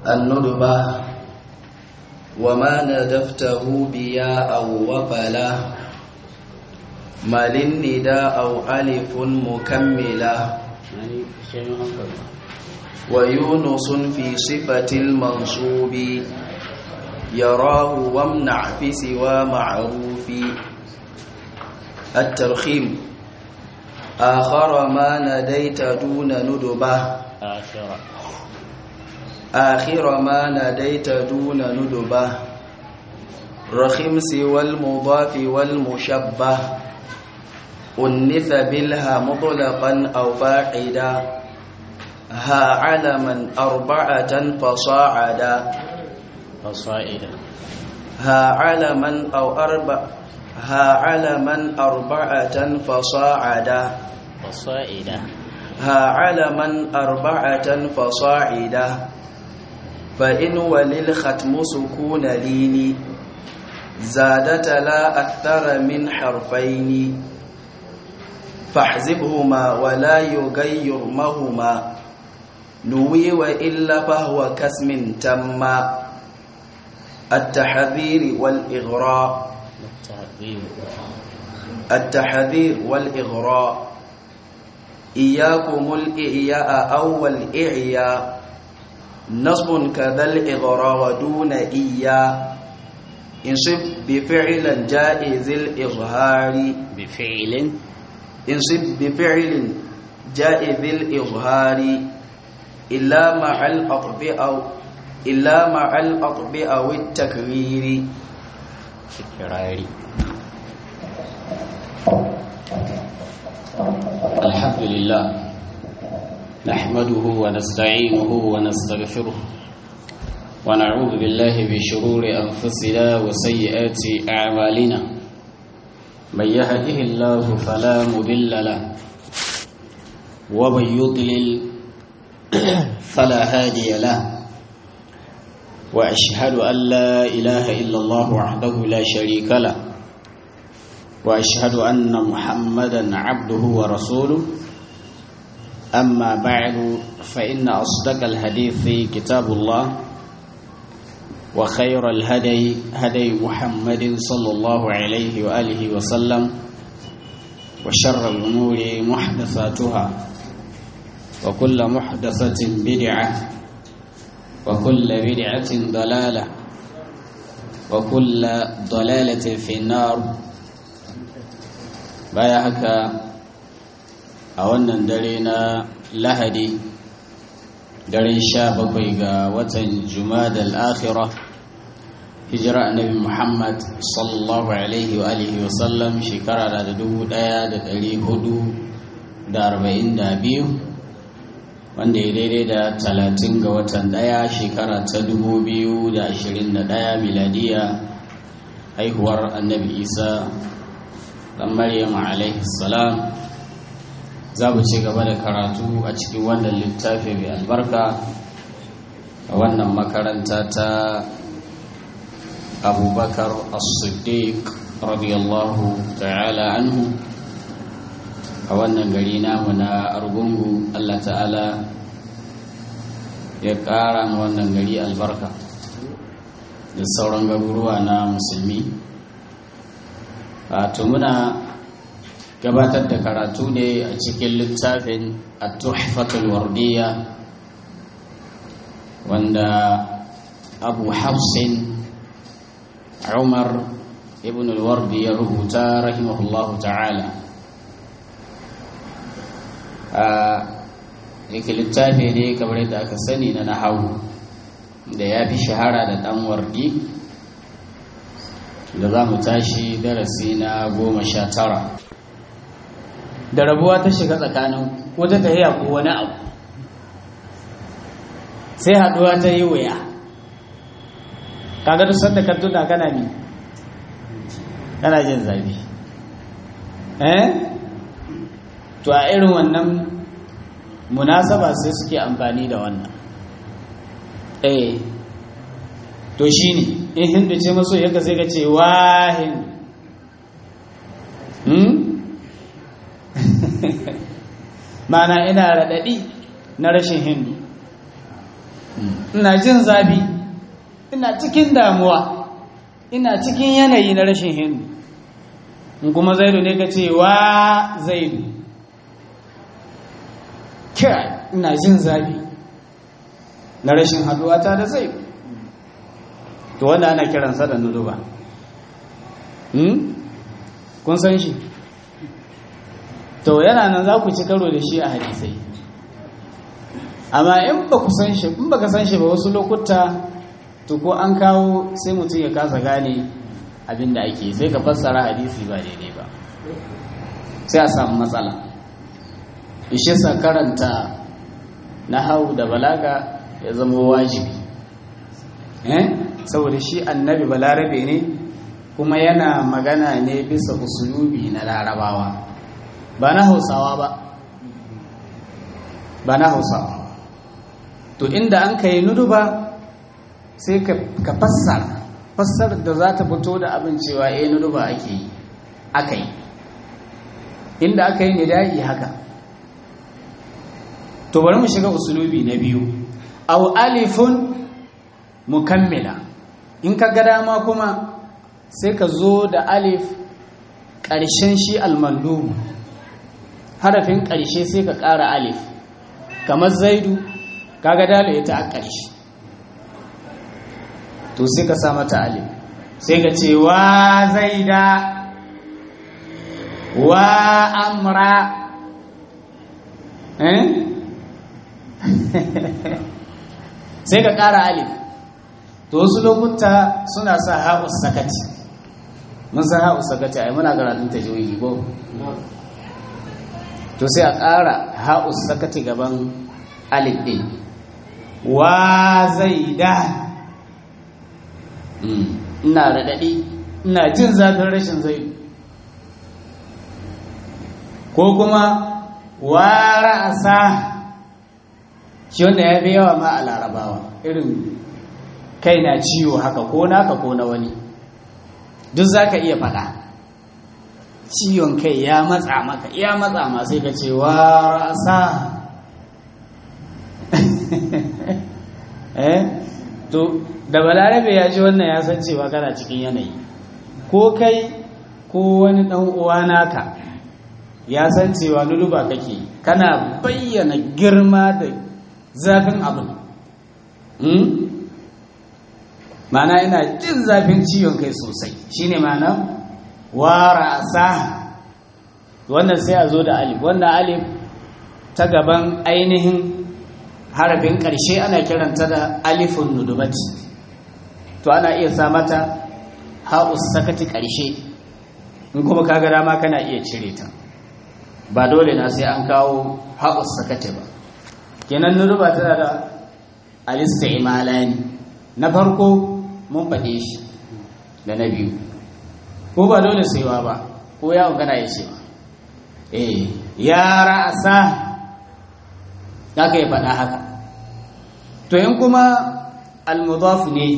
الندبة وما ندفته بياء وفلا ما للنداء أو ألف مكملة ويونس في صفة المنصوب يراه وامنع في سوى معروف الترخيم آخر ما نديت دون ندبة آخر آخر ما نديت دون ندبة رخم سوى المضاف والمشبه أنث بالها مطلقا أو فاعدا ها علما أربعة فصاعدا فصائدا ها علما أو أربع ها علما أربعة فصاعدا فصائدا ها علما أربعة فصاعدا فإن وللختم سكون لين زادت لا أكثر من حرفين فاحذفهما ولا يغير مهما نوي وإلا فهو كاسم تم التحذير والإغراء التحذير التحذير والإغراء إياكم الإعياء أو الإعياء نصب كذا الإغراء ودون إيا انصب بفعل جائز الإظهار بفعل انصب بفعل جائز الإظهار إلا مع الأطب أو إلا مع الأطب أو التكرير تكرار الحمد لله نحمده ونستعينه ونستغفره ونعوذ بالله بشرور أنفسنا وسيئات أعمالنا من يهده الله فلا مضل له ومن يضلل فلا هادي له وأشهد أن لا إله إلا الله وحده لا شريك له وأشهد أن محمدا عبده ورسوله أما بعد فإن أصدق الحديث كتاب الله وخير الهدي هدي محمد صلى الله عليه وآله وسلم وشر الأمور محدثاتها وكل محدثة بدعة وكل بدعة ضلالة وكل ضلالة في النار baya haka a wannan dare na lahadi daren sha bakwai ga watan jumadal akhira hijira annabi muhammad sallallahu alaihi wa alihi wa sallam shekara da dubu daya da dari hudu da arba'in da biyu wanda ya daidai da talatin ga watan daya shekara ta dubu biyu da ashirin da daya miladiya haihuwar annabi isa dan maryam alaihi salam za mu ci gaba da karatu a cikin wannan littafi mai albarka a wannan makaranta ta abubakar as-siddiq radiyallahu ta'ala anhu a wannan gari namu na argungu allah ta'ala ya ƙara wannan gari albarka da sauran garuruwa na musulmi wato muna gabatar da karatu ne a cikin littafin at-tuhfatul wardiya wanda abu hafsin umar ibn al-wardi ya rubuta rahimahullahu ta'ala a yake littafi ne kamar yadda aka sani na nahawu da ya fi shahara da dan wardi da za mu tashi darasi na goma sha tara da rabuwa ta shiga tsakanin ko ta tahiya ko wani abu sai haɗuwa ta yi wuya kaga duk sanda ka tuna kana mi kana jin zafi eh to a irin wannan munasaba sai suke amfani da wannan eh to shi ne in hindu ce maso yadda sai ka ce wahin mana ina raɗaɗi na rashin hindu ina jin zafi ina cikin damuwa ina cikin yanayi na rashin hindu in kuma zaidu ne ka ce wa zaidu kira ina jin zafi na rashin haduwa ta da zaidu to wanda ana kiransa da nuduba kun san shi to yana nan za ku ci karo da shi a hadisai amma in ba ku san shi in ba ka san shi ba wasu lokuta to ko an kawo sai mutum ya kasa gane abin da ake sai ka fassara hadisi ba daidai ba sai a samu matsala ishe sa karanta na hau da balaga ya zama wajibi eh saboda shi annabi balarabe ne kuma yana magana ne bisa usulubi na larabawa ba na hausawa ba ba na hausawa to inda an ka yi nudu ba sai ka fassara fassarar da za ta fito da abin cewa eh nudu ba ake yi aka yi inda aka yi nida'i haka to bari mu shiga usulubi na biyu aw alifun mukammila in ka ga dama kuma sai ka zo da alif ƙarshen shi almandu harafin ƙarshe sai ka ƙara alif kamar zaidu kaga dalo ita a ƙarshe to sai ka sa mata alif sai ka ce wa zaida wa amra eh sai ka ƙara alif to wasu lokuta suna sa ha'us sakati mun san ha'us sakati ai muna karatun tajwidi ko to sai a ƙara ha'us sakati gaban alif ɗin wa zaida ina raɗaɗi ina jin zafin rashin zaidu ko kuma wa ra'asa shi wanda ya fi yawa ma a larabawa irin kai na ciwo haka ko naka ko na wani duk za ka iya faɗa ciwon kai ya matsa maka ya matsa ma sai ka ce wa rasa eh to da balarabe ya ji wannan ya san cewa kana cikin yanayi ko kai ko wani ɗan uwa naka ya san cewa luluba kake kana bayyana girma da zafin abin mana ina jin zafin ciwon kai sosai shine mana warasa wannan sai a zo da alif wannan alif ta gaban ainihin harafin ƙarshe ana kiranta da alifun nudubati to ana iya sa mata ha'us sakati ƙarshe in kuma kaga dama kana iya cire ta ba dole na sai an kawo ha'us sakati ba kenan nuduba tana da alista imalani na farko mun faɗe shi da na biyu ko ba dole saiwa ba ko yawon gana ya ce eh ya ra'asa za ka yi faɗa haka to yin kuma almudaf ne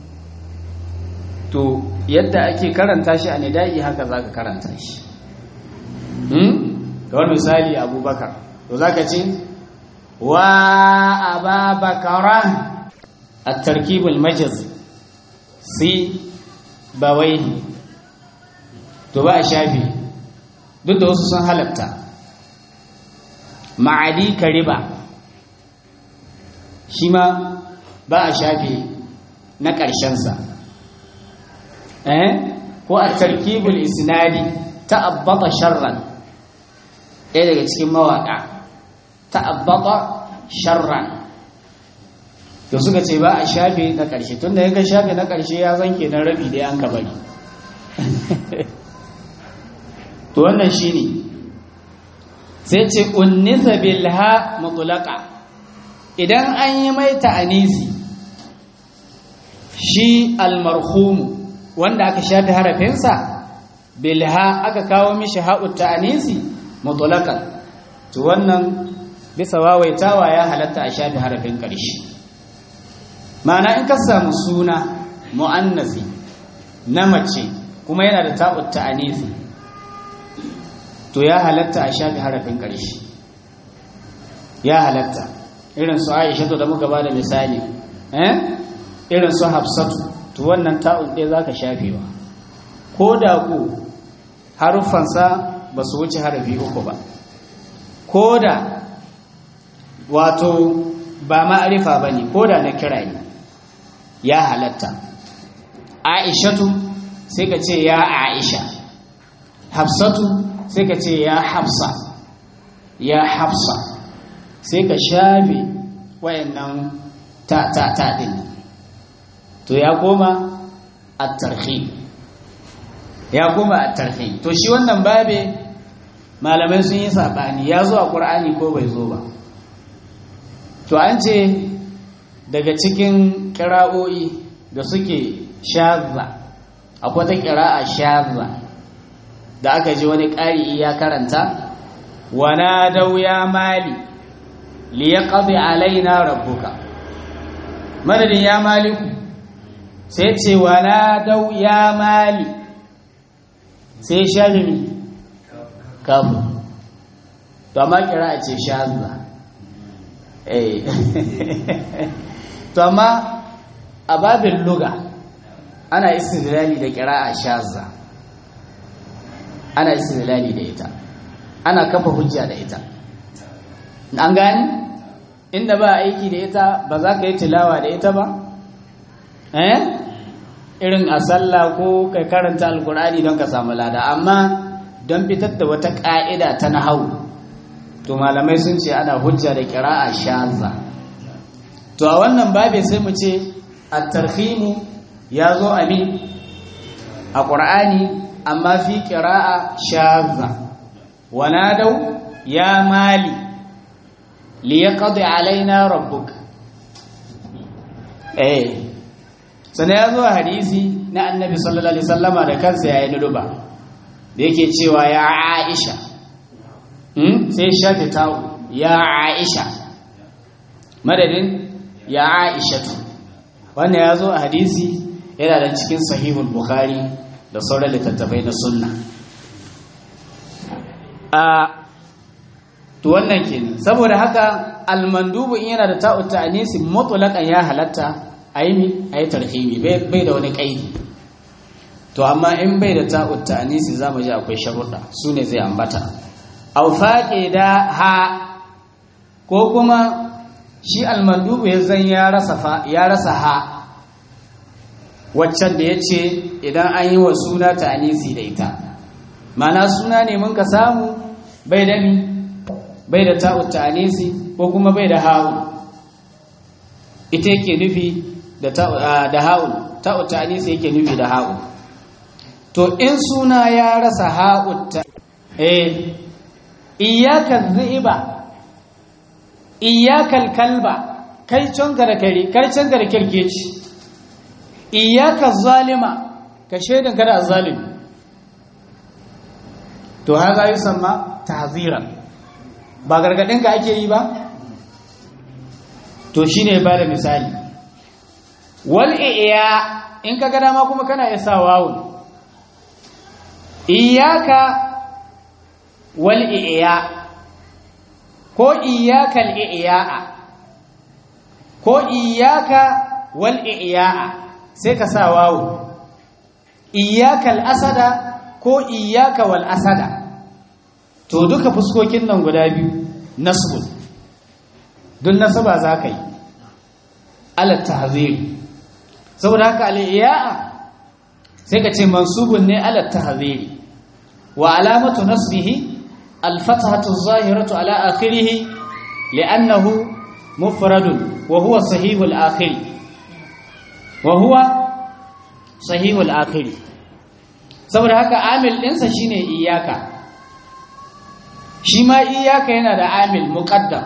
to yadda ake karanta shi a nida'i haka za ka karanta shi kawar misali abubakar to za ka ce wa ababakara a tarkibul majaz si bawaihi to ba a shafi duk da wasu sun halatta ma'adi kariba shi ma ba a shafi na ƙarshensa eh ko a tarkibul isnadi ta'abbata sharran ɗaya daga cikin mawaƙa ta'abbata sharran to suka ce ba a shafe na ƙarshe tun da yanka shafe na ƙarshe ya zanke na rabi da yanka bari to wannan shi ne sai ce unnisa bilha mutulaka idan an yi mai ta'anisi shi almarhumu wanda aka shafe harafinsa bilha aka kawo mishi ha'ut ta'anisi mutulakan to wannan bisa wawaitawa ya halatta a shafe harafin ƙarshe ma'ana in ka samu suna mu'annasi na mace kuma yana da ta'ut ta'anisi to ya halatta a shafi harafin ƙarshe ya halatta irin su aisha da muka ba da misali eh irin su hafsatu to wannan ta'un ɗaya za ka shafewa ko da ku haruffansa ba su wuce harafi uku ba ko da wato ba ma'arifa ba ne ko da na kira ne ya halatta aishatu sai ka ce ya aisha hafsatu sai ka ce ya hafsa ya hafsa sai ka shafe wayannan ta ta ta din to ya koma at-tarhib ya koma at-tarhib to shi wannan babe malamai sun yi sabani ya zo a qur'ani ko bai zo ba to an ce daga cikin kira'o'i da suke shazza akwai ta kira'a shazza da aka ji wani ƙari ya karanta wana dau ya mali liyaqdi alaina rabbuka madadin ya maliku sai ce wana dau ya mali sai shazimi kafu to amma kira ce shazza eh to amma a babin luga ana istidlali da kira'a shazza ana istidlali da ita ana kafa hujja da ita an gani inda ba aiki da ita ba za ka yi tilawa da ita ba eh irin a sallah ko kai karanta alkur'ani don ka samu lada amma don fitar da wata ka'ida ta nahau to malamai sun ce ana hujja da kira'a shazza to a wannan babe sai mu ce at-tarhimu ya zo amin a qur'ani amma fi qira'a shazza wanadau ya mali liyaqdi alaina rabbuk eh sana ya zo hadisi na annabi sallallahu alaihi wasallama da kansa yayin nuduba da yake cewa ya aisha hmm? sai shafi tawo ya aisha madadin ya aishatu wannan ya zo a hadisi yana da cikin sahihul bukhari da sauran littattafai na sunna a to wannan kenan saboda haka almandubu in yana da ta'u ta'anisi mutlaqan ya halatta ayi ayi tarhimi bai da wani kaidi to amma in bai da ta'u ta'anisi zamu ji akwai sharuɗa sune zai ambata aw faqida ha ko kuma shi almandubu ya zan ya rasa fa ya rasa ha waccan da yace idan an yi wa suna ta'anisi da ita mana suna ne mun ka samu bai da mi bai da ta'ut ta'anisi ko kuma bai da ha'u ita yake nufi da da ha'u ta'ut ta'anisi yake nufi da ha'u to in suna ya rasa ha'u ta eh iyyaka dhiba iyyakal kalba kai canka da kare kai canka da kirkeci iyyaka zalima ka shaidan kada zalimi to haza yusamma tahziran ba gargadin ka ake yi ba to shine ba da misali wal iya in ka ga dama kuma kana isa wawun iyyaka wal iya ko iyyakal iya'a ko iyyaka wal iya'a sai ka sa wawu iyyakal asada ko iyyaka wal asada to duka fuskokin nan guda biyu nasbun don nasaba za ka yi alat tahziri saboda haka al-iya'a sai ka ce mansubun ne alat tahziri wa alamatu nasbihi الفتحة الظاهرة على آخره لأنه مفرد وهو صحيح الآخر وهو صحيح الآخر saboda haka amil ɗinsa shine iyaka shi ma iyaka yana da amil muƙaddam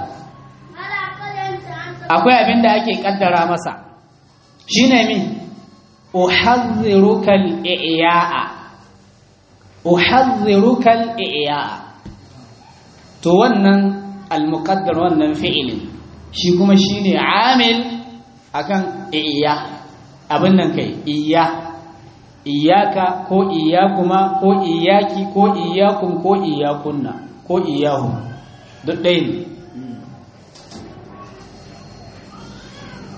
akwai abin da ake ƙaddara masa shine min uhadhdhiruka al-i'ya'a uhadhdhiruka al-i'ya'a to wannan al-muqaddar wannan fi'ilin shi kuma shine amil akan iya abin nan kai iya iyaka ko iyakuma ko iyaki ko iyakum ko iyakunna ko iyahu duk ɗaya ne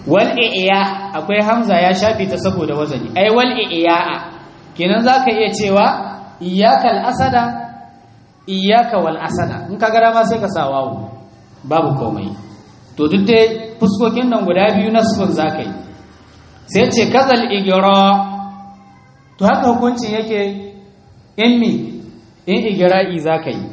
wal iya akwai hamza ya shafi ta saboda wazani ai wal iya kenan zaka iya cewa iyyakal asada iyyaka wal asada in ka gara ma sai ka sa wawu babu komai to duk dai fuskokin nan guda biyu na sukun zaka yi sai ce kazal igira to haka hukuncin yake in mi in igira'i zaka yi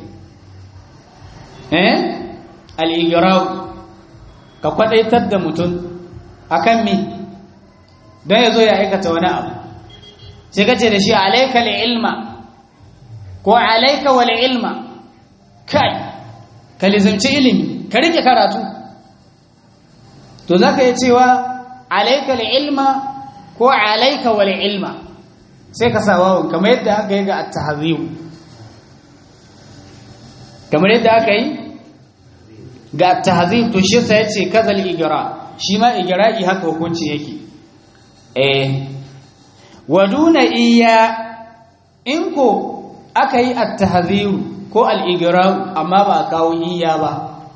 eh al igira ka kwadaitar da mutum akan mi don ya zo ya aikata wani abu sai ka ce da shi alaikal ilma ko alaika wal ilma kai ka lizimci ilimi ka rike karatu to za ka yi cewa alaika ilma ko alaika wal ilma sai ka sa wawon kamar yadda aka yi ga at-tahzibu kamar yadda aka yi ga at-tahzib to shi sai yace kazal igra shi ma igra'i haka hukunci yake eh waduna iya in ko aka yi at-tahziru ko al-igra'u amma ba a kawo iya ba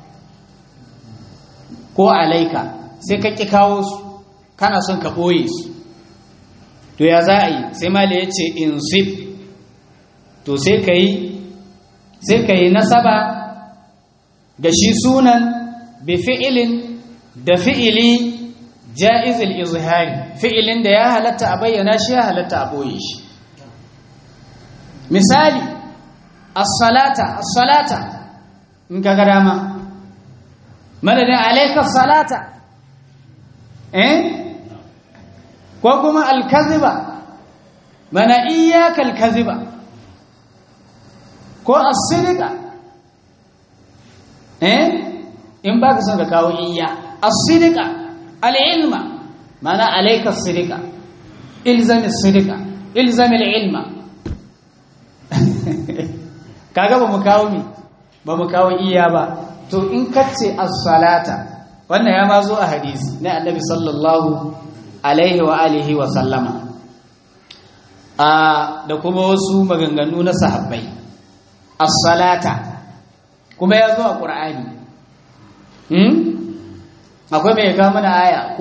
ko alaika sai ka ki kawo su kana son ka boye su to ya za a yi sai mala ya ce insib to sai ka yi sai ka yi nasaba ga shi sunan bi fi'ilin da fi'ili ja'izil izhari fi'ilin da ya halatta a bayyana shi ya halatta a boye shi misali as-salata as-salata in ka ga dama madadin alayka salata eh ko kuma al-kadhiba mana iyyaka al-kadhiba ko as-sidqa eh in baka son ka kawo iyya as-sidqa al-ilma mana alayka as-sidqa ilzam as-sidqa ilzam al-ilma kaga ba mu kawo mi ba mu kawo iya ba to in kace as-salata wannan ya ma zo a hadisi na annabi sallallahu alaihi wa alihi wa sallama a da kuma wasu maganganu na sahabbai as-salata kuma ya zo a qur'ani hmm akwai mai ga mana aya